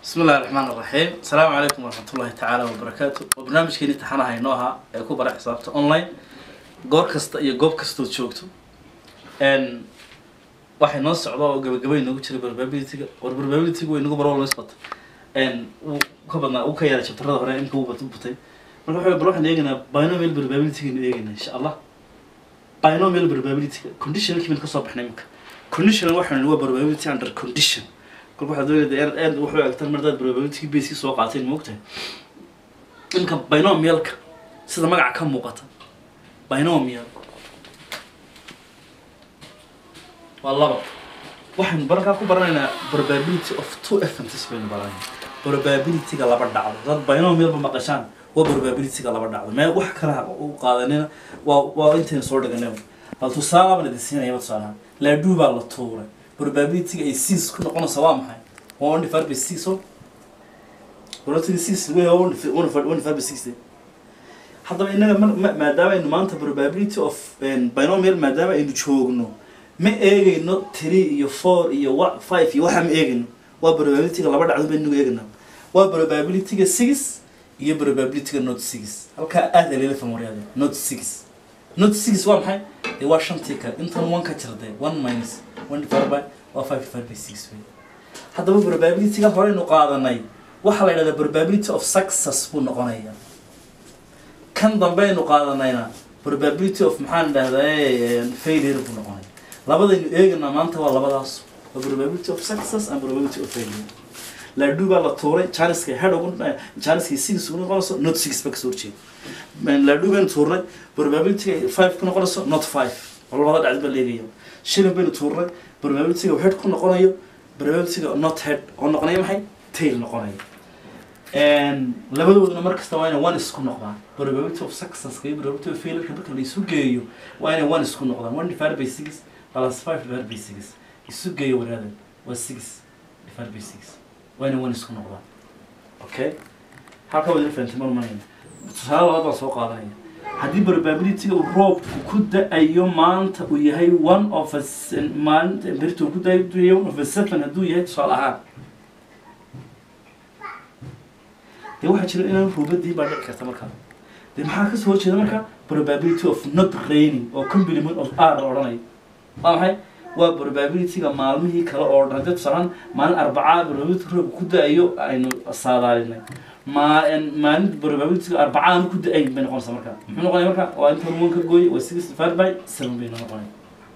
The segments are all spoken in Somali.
bismi illahi raxmaan iraxiim asalaamu calaykum waraxmatullahi tacaala wabarakaatu waa barnaamijkeeni taxanaha inoo ahaa ee ku bara xisaabta online goor kasta iyo goob kastood joogto n waxay noo socda oo gabagabay noogu jiray probabilityga war probabilityga way nagu barwal isbata n wuu ka badnaa uu ka yaray jabtarada hore imka uu bat- butay marka waxa bal waxaan eegaynaa binomial probabilityga nu eegaynaa insha allah binomial probabilityga conditionalkii baynu kasoo baxnay imika conditional waxaan nihi waa probability under condition kolka waxaad doonayda aad aad wuxuu egtan mardaad probability baseki soo qaateen moogtahay imka binomialka sida magaca ka muuqata binomial waa laba waxaynu barkaa ku baranaynaa probability of two events baynu baranaynaa probabilityga laba dhacdo dad binomialba maqashaan waa probabilityga laba dhacdo meel wax kala u qaadanina waa waa intaynu soo dhiganay bal tusaale baan idin siinaya tusaalaha laaduu baa la tuuray probabilityga ay six ku noqonaysa waa maxay waa one divided by six o probability six wey waa one divi- one divided- one divided by six de haddaba innaga ma- ma- maadaama aynu maanta probability of binomial maadaama aynu joogno ma eegayno three iyo four iyo wa- five iyo waxa ma eegayno waa probabilityga laba dhacdo baynu eegaynaa waa probabilityga six iyo probabilityga not six halkaa aad aleela famoryade not six not six waa maxay dee waa shantii kale intan one ka jirde one minus one divided by waa five divided by six wey haddaba probabilityga horeynu qaadanay waxaa la yidhahdaa probability of success buu noqonaya kan dambeynu qaadanayna probability of maxaan idhahdaa failure buu noqonaya labadaynu eeganaa maanta waa labadaas waa probability of success and probability of failure laaduu baa la tuuray janiska head ugu janiskii six ugu noqonayso not six ba kasoo horjeeda laaduu baynu tuurnay probabilityga five ku noqonayso not five oo labada dhacdi baa leegaya shilin baynu tuurnay probabilityga head ku noqonayo probabilityga not head oo noqonaya maxay tail noqonaya labadooduna mar kasta waa inay one isku noqdaan probability of success iyo probability of failure marka la isu geeyo waa inay one isku noqdaan one divided by six plus five divided by six isu geeyo waraada waa six divided by six waa inay one isku noqdaan okay halka wada fahantay mar manayna tusaale labaad baan soo qaadanaya haddii probabilityga uu roobku ku da-ayo maanta uu yahay one of a s- maalinta berito ku da-ayo one of a seven hadduu yahay tusaale ahaan dee waxaa jira inaan ruubadii baa dhici karta markaa dee maxaa kasoo horjeeda marka probability of not raining oo complement of r la odhanayo waa maxay waa probabilityga maalmihii kale oo dhan haddii tusaalaan maalin arbacaa probability roobka ku da-ayo aynu saadaalinay ma maalin probabilityga arbacaan ku da-ayn bay noqonaysaa marka muxuu noqonaya marka waa inta hormoon ka gooy waa six divided by seven bay noqonaya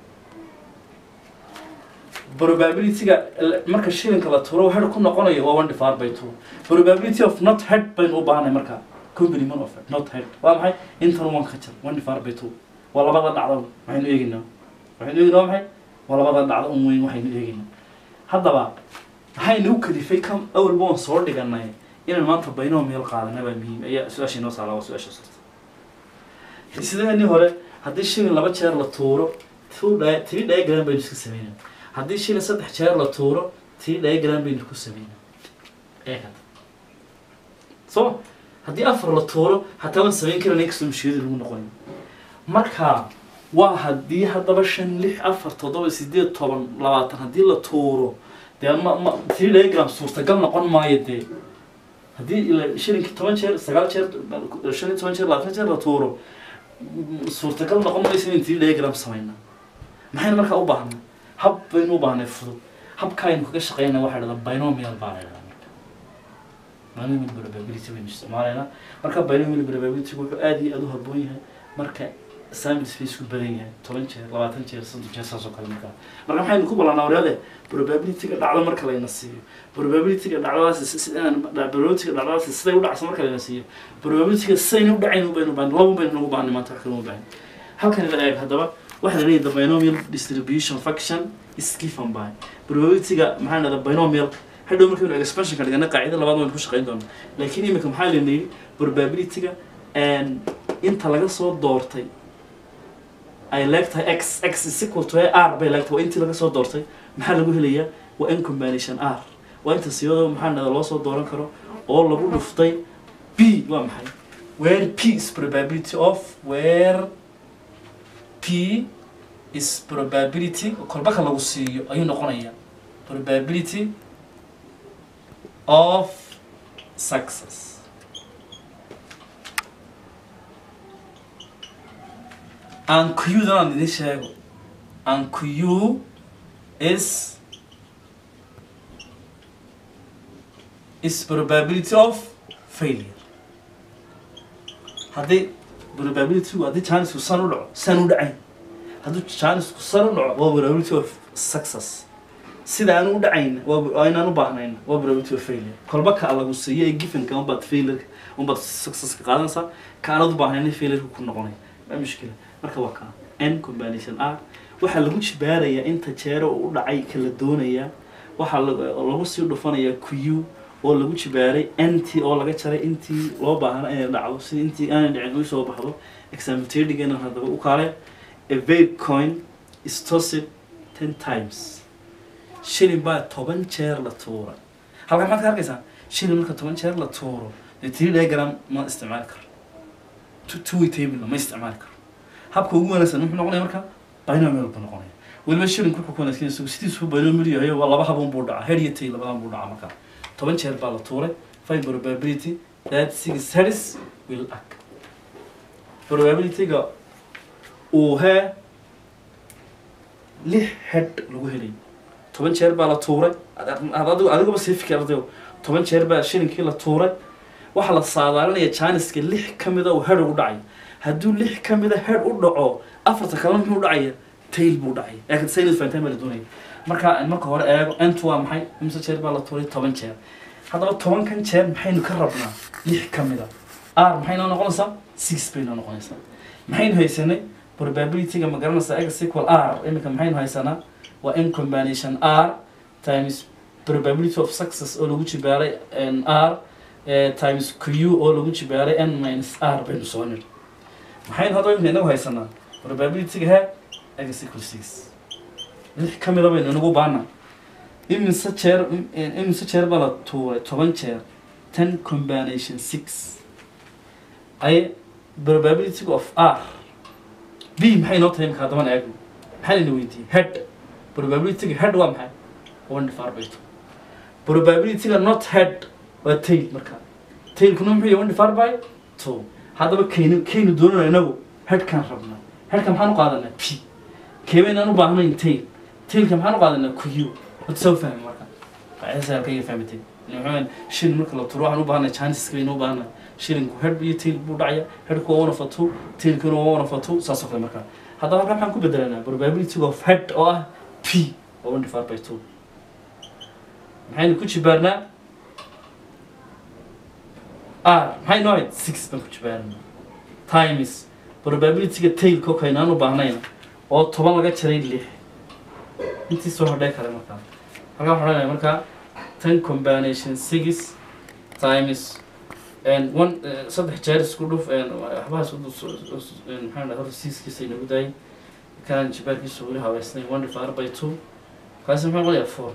probabilityga l- marka shilinka la turo head ku noqonayo waa one divided by two probability of not head baynu u baahanay marka complement of not head waa maxay intan one ka jir one divided by two waa labada dhacdo waxaynu eegaynaa waxaynu eegaynaa waa maxay waa labada dhacdo un weyn waxaynu eegaynaa haddaba maxaynu u kalifay kam awalba waan soo dhiganay inaan maanta binomial qaadana baa muhiim ayaa su-aasha inoo saala waa su-aasha sarta sideenii hore haddii shilin laba jeer la tuuro two dia- three diagram baynu iska sameynaa haddii shilin saddex jeer la tuuro three diagram baynu ku sameynaa ee hada so haddii afar la tuuro hataa waan samayn karana inkastoo mashiyada lagu noqonayo marka waa haddii haddaba shan lix afar toddoba sideed toban labaatan haddii la tuuro dee ma ma three diagram suurtagal noqon maayo dee haddii ila- shilinkii toban jeer sagaal jeer shan iyo toban jeer labaatan jeer la tuuro m- suurtagal noqon mayso in three diagram samayna maxaynu markaa u baahnay hab baynu u baahnay fudud habka aynu kaga shaqeynaa waxaa dhahdaa binomial baa la dhahdaa marka binomial probability baynu isticmaalaynaa marka binomial probability wuxuu aad iyo aad u habboon yahay marka sample space ku badan yahay toban jeer labaatan jeer soddon jeer saas oo kale markaa marka maxaynu ku ballanaa waryade probabilityga dhacdo marka layna siiyo probabilityga dhacdadaasi si- si- inaan- probabilityga dhacdadaasi siday u dhacso marka layna siiyo probabilityga sidayna u dhacayn baynu baahan laba baynu nagu baahnay maanta wax kale uma baahan halkan la eeg haddaba waxaa la leeyahay the binomial distribution function is given by probabilityga maxaa dhahda binomial hadhow markaynu expansionka dhigana qaacida labaad waynu ku shaqayn doonaa laakiin imika maxaa layna yidhi probabilityga inta laga soo doortay ay leegtahay x x is equal to r bay leegtahay waa intii laga soo doortay maxaa lagu helayaa waa n combination r waa inta siyadoo maxaa dhahda loo soo dooran karo oo lagu dhuftay b waa maxay where p is probability of where p is probability kolbaka lagu siiyo ayuu noqonayaa probability of success and q dan aan idin sheego and q is is probability of failure haddii probability haddii chancesku san u dhaco san u dhacayn hadduu chancesku san u dhaco waa probability of success sida aan u dhacayn waa waa inaan u baahnayn waa probability of failure kolba ka lagu siiyo ee givenka unbaad failure unbaad successka qaadanaysaa ka aanad u baahnayn failure ku noqonay ma mushkila marka waa kaa n combination r waxaa lagu jibaarayaa inta jeero uu u dhacay kala doonayaa waxaa lag- lagu sii dhufanayaa q oo lagu jibaaray nt oo laga jaray intii loo baahna inay dhacdo sida intii aanay dhicin u soo baxdo examitedhigana haddaba u kaale a vague coin is tossed ten times shilin baa toban jeer la tuuray halkan maxaad ka arkaysaa shilin marka toban jeer la tuuro dee three diagram ma isticmaali karo two- two way table ma isticmaali karo habka ugu wanaagsan muxuu noqonaya marka binomial buu noqonaya weliba shilinku wuxuu ku wanaagsan yahay sidiisu binomial yahay waa laba habon buu dhacaa head iyo tail labadan buu dhacaa marka toban jeer baa la tuuray find probability that six heads will act probability-ga uu hee lix head lagu helay toban jeer baa la tuuray ad- ad- adigu adiguba sii fikir ardayo toban jeer baa shilinkii la tuuray waxaa la saadaalinaya janiska lix ka mida uu head ugu dhacay hadduu lix ka mida head u dhaco afarta kalena muxuu dhacaya tail buu dhacay laakiin saynis fahantaan baa la doonaya marka marka hore eego entu waa maxay imse jeer baa la tuuray toban jeer haddaba tobankan jeer maxaynu ka rabnaa lix ka mida r maxay noo noqonaysaa six bay noo noqonaysaa maxaynu haysanay probability-ga ma garanaysaa x equal r iminka maxaynu haysanaa waa in combination r times probability of success oo lagu jibaaray n r eh, times q oo lagu jibaaray n minus r baynu soo nir maxaynu hadda iminka inagu haysanaa probability-ga he x equal six lix ka mida baynu inagu baana iminse jeer iminse jeer baa la tuuray toban jeer ten combination six ay probability of r b maxay noo tahay imika haddaban eegno maxaa layna weydiiyey head probability-ga head waa maxay one divided by two probability-ga not head waa tail marka tailkuna muxuu yahay one divided by two haddaba kaynu kaynu doonana inagu headkaan rabnaa headka maxaan u qaadanaa p keebaynaan u baahnayn tail tailka maxaan u qaadanaa q wad soo fahmi marka halkayga fahmatay maxaa shilin marka la turo waxaan u baahnay chanceska baynu u baahnay shilinku head iyo tail buu dhacaya headku waa one of a two tailkuna waa one of a two saas oo kale marka haddaba halkan maxaan ku bedelanaa probability of head oo ah p oo one divided by two maxaynu ku jibaarnaa r maxay noo ahayd six baan ku jibaarnaa times probability-ga tailka oo kaynaan u baahnayna oo toban laga jaray lix intii soo hodhee kale markaa halkaa waxaan odhanaya markaa ten combination six times and one eh, saddex jeer isku dhuf and waxbahaas u dus- us- and maxaan dhahay horta siiskiisa inagu daayay kan jibaarkiisa weli habeysnay one divided by two kaasi muxuu noqonayaa four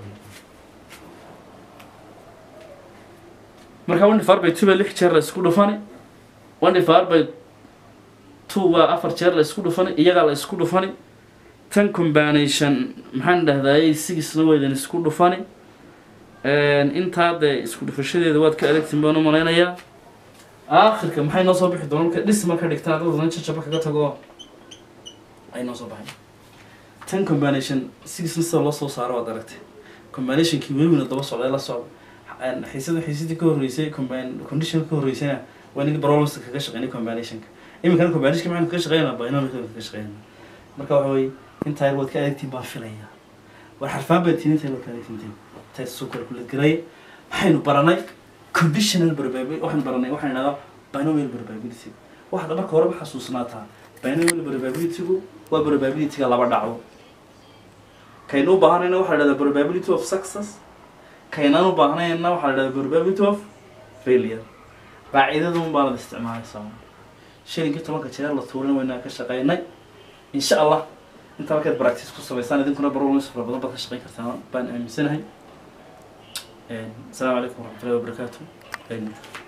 marka one divided by two baa lix jeer la isku dhufani one divided by two waa afar jeer la isku dhufani iyagaa la isku dhufani tan combination maxaan dhahdaayey sigisna waydan isku dhufani intaa dee isku dhufashadeeda waad ka adagtin baan u malaynayaa aakhirka maxay noo soo bixi doona marka dhis marka dhigtaan dadna jajaba kaga tago ay noo soo baxay tan combination sigisna sida loo soo saaro waad aragtay combinationkii welibina daba socday la socda xiisada xiisadii ka horreysay combine condition ka horreysayna waa nin problems kaga shaqeynay combinationka iminkana combinationka maxaan kaga shaqeynaa binomialka kaga shaqeynaa marka waxa weye intaa yar waad ka adagtiin baan filaya war xarfaan baad tihin intaa yar waad ka adagtintiin intaa soo calculate garay waxaynu baranay conditional probability waxaynu baranay waxaan idhahdaa binomial probability waxaad marka horeba xasuusnaataa binomial probability-gu waa probability-ga laba dhacdo kaynu u baahanayna waxaa la dhahdaa probability of success kaynaan u baahnayna waxaa la dhahdaa probability of failure qaacidadun baanad isticmaalaysaa shilinkii tobanka jeer la tuurin waynaa ka shaqeynay insha allah intaa markaad practice ku samaysaan idinkuna barolms fara badan baad ka shaqeyn kartaan baan aaminsanahay asalaamu calaykum waraxmatullahi wabarakaatu